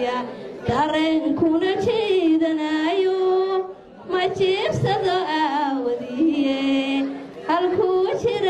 jeedinaya dareenkuna jiidanayo ma jiibsado aawadiye halkuu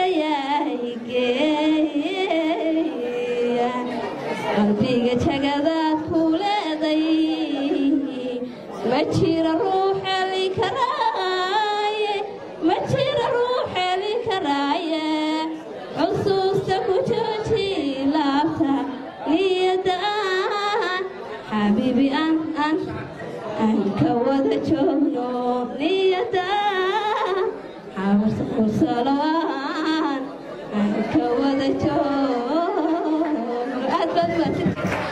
jirayahigeeya qalbiga jagadaad ku leeday ma jira ruux heli karaaye ma jira ruux heli karaaye xusuusta ku jooji laabta niyada aan xabiibi aan aan aan ka wada joogno niyada xabarta kursalo aan aan ka wada joogno aad baad baad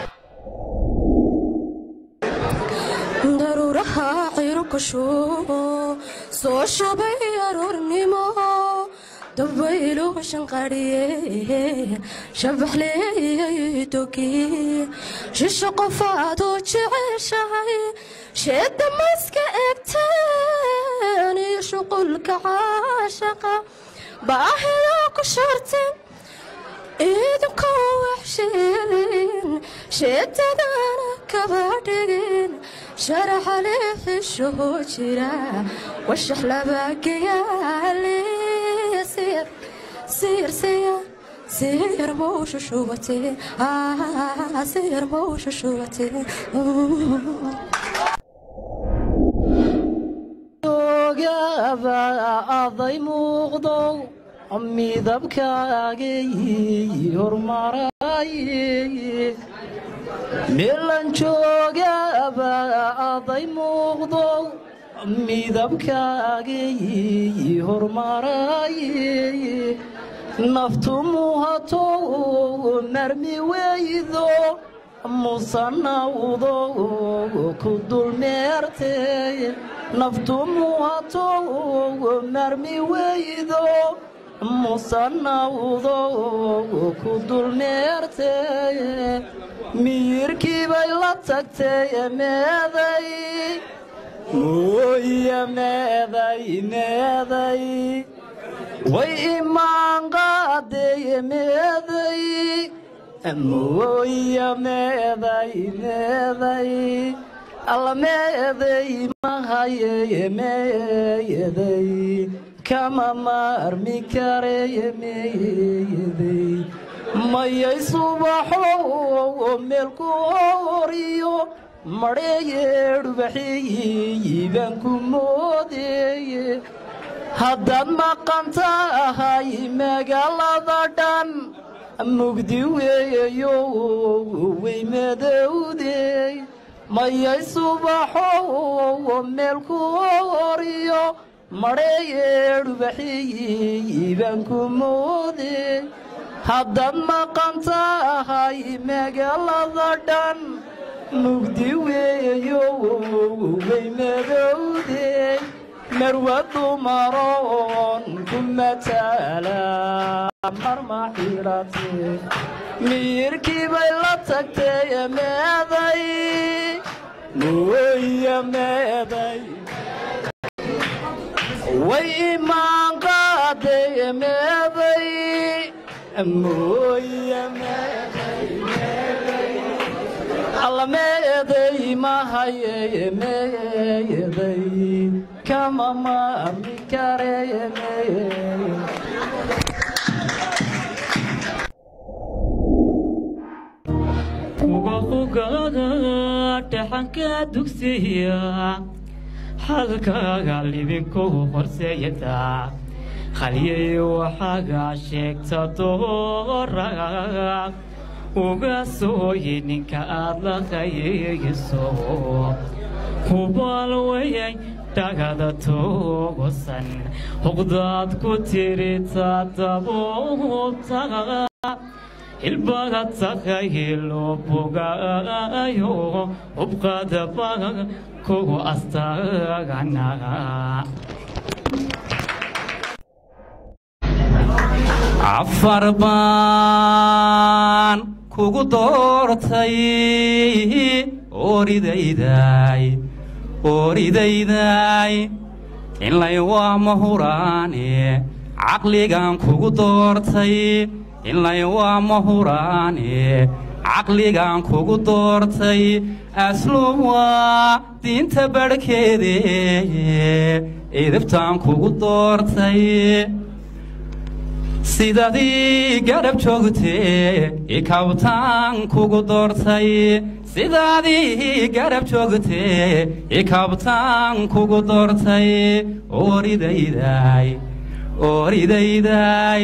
daruuraha cirka shubo soo shabay aroornimo dabaylu shanqadhiye shabaxleeyay dogi shisho qofaadoo jeceshahay sheedda maska egteen iyo shuqulka caashaqa baahida ku sharteen iidinkoo waxsheelin sheetadana kaba dhigin sharaxale xishoo jira washax labaagayaale sir sir sir sir mowsha shubate sir mowsha shubate ogaaba aday muuqdo midabkaagay hormaray meelan joogaaba aday muuqdo midabkaagay hormaray naftu muhato marmi weydo musanawdo ku dulmeertay naftu muhato marmi weydo musanawdo ku dulmeertay miyirkii bay la tagtay meeday mooya meeday meeday way imaan qaaday meeday mooya meeday meeday alla meeday mahaye meeday kama maarmi kareye meeday mayay subaxo meelku horiyo madheeyeedhubaxiyiibaan ku moodeeye haddaad maqan tahay magaalada dhan mugdi weeyo way madowdey mayay subaxo meelku horiyo madheeyeedhubaxiyiibaan ku moodey haddaad maqan tahay magaalada dhan mugdi weeyo way madowdey marwa dumaroon ku mataala marma xidhate miyirkii bay la tagtay meeday mooya meeday way imaan qaaday meeday mooya meeday alla meeday mahaye meeday kama maarmi kareye meeday ugaqugaga dhaxanka dugsiya halkaaga libinku horseeyada halyay waxaaga sheegta dooraga uga sooyi ninka aad la qayayso hubaal weyay dhagada toogosan huqdaad ku tirita dabuubta ilbaga takayilo bogaayo hubqadaba kugu astagana afar baan kugu doortay oridayday oridayday inlay waa mahuraane caqligan kugu doortay inlay waa mahuraane caqligan kugu doortay asluub waa diinta barhkeede idibtaan kugu doortay sidadii garab joogtee ikabtaan kugu doortay sidaadii garab joogtee ikabtaan kugu doortay oridayday oridayday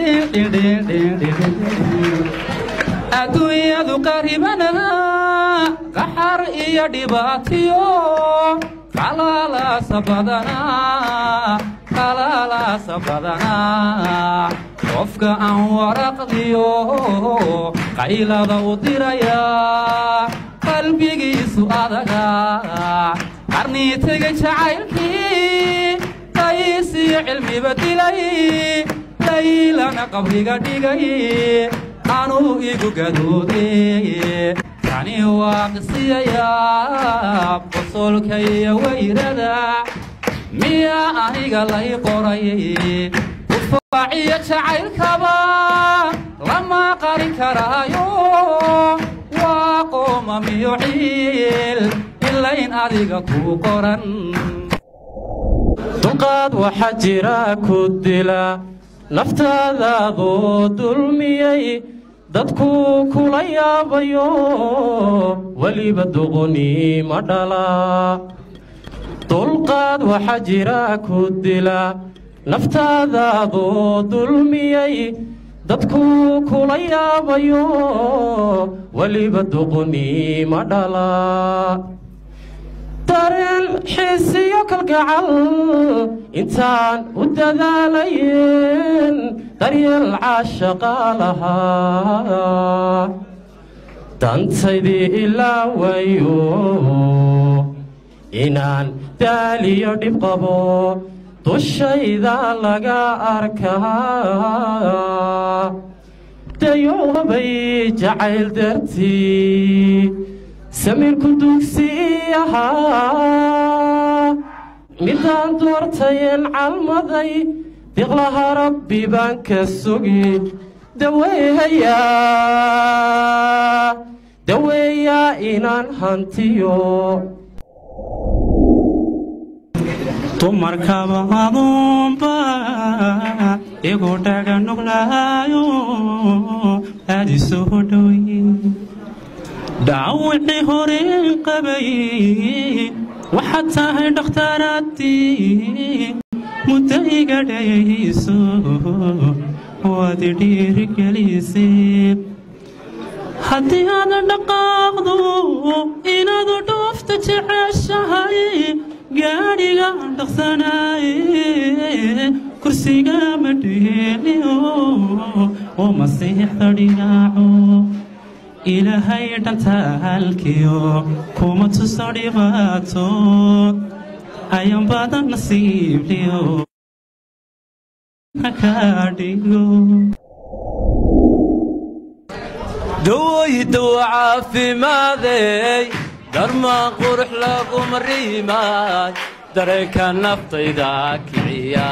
adduunyadu qaribana qaxar iyo dhibaatiyo qalalaasa badanaa qalalaasa badanaa qofka aan waraqdiyo qaylada u diraya qalbigiisu adaga qarnii tega jacaylkii qaysiyo cilmiba dilay laylana qabriga dhigay anuu igu gadoode tani waa qisiyayaa qosolka iyo wayrada miyaa aniga lay qoray kufaaciyo jacaylkaba lama qarin karaayo waa qooma miyo ciil ilayn adiga kuu qoran dulqaad waxaa jira ku dila naftaadaadoo dulmiyey dadku kula yaabayo weliba duquni ma dhala dulqaad waxaa jira ku dila naftaadaadoo dulmiyey dadku kula yaabayo weliba duquni ma dhala dareen xiisiyo kalgacal intaan u dadaalayen daryeel caashaqa lahaa dantaydii ilaa wayo inaan daaliyo dhib qabo dushayda laga arkaa dayoobay jacayl dartii samiirku dugsi ahaa midaan doortayen calmaday diqlaha rabbi baan ka sugi daweehayaa daweeyaa inaan hantiyo dumarkaba aduunba igu dhaga nuglaayo aadi soo dhowe dhaawicii horeen qabay waxaad tahay dhakhtaaraadii muddo iga dhayayso waad dhiirigelisay haddii aad dhaqaaqdo inaad dhoofta jeceshahay gaadhiga dhaqsanaaye kursiga ma dheeliyo oo masiixda dhigaaco ilaahay dhantaalkiyo kuma tuso dhibaato ayan badan nasiibliyo hakaa dhigo dawaydaw caafimaadey darmaan qurux laguma riimaay dareenka naftayda kiciya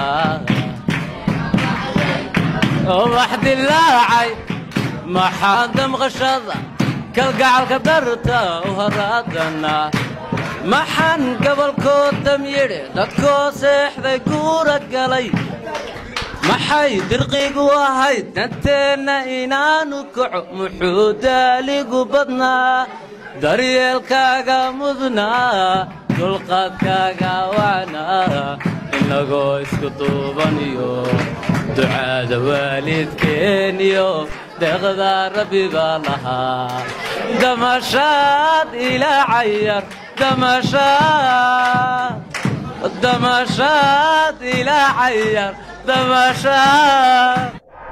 ubax dilaacay maxaan damqashada kalgacalka darta u haraadana maxaan gobolkoo damyidhe dadkoo seexday guura galay maxay dirqigu ahayd danteenna inaanu kaco muxuu daaligu badnaa daryeelkaaga mudnaa dulqaadkaaga wacnaa inagoo isku duubaniyo ducaada waalidkeeniyo deeqda rabbi baa lahaa damashaad ilaa cayar damashaad damashaad ilaa cayar damashaad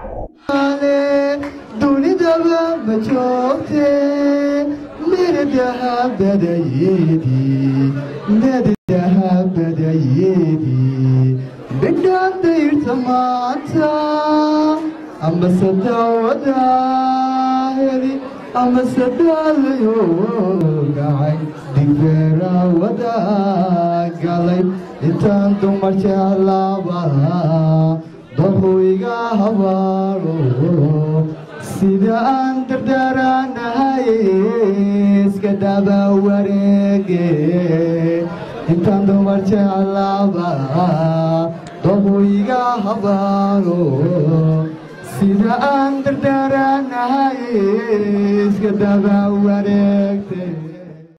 dunidaba ma joogte mirdahabadayeedii mirdahabadayeedii bidhaan dayrta maanta amase daawada heli amase daalayo gacay digbeera wada galay intaan dumar jeclaaba dahoyga habaaro sida aan dardaaranahay iska daba wareege intaan dumar jeclaaba dobu iga habaaro sida aan dardaaranahay iska daba wareege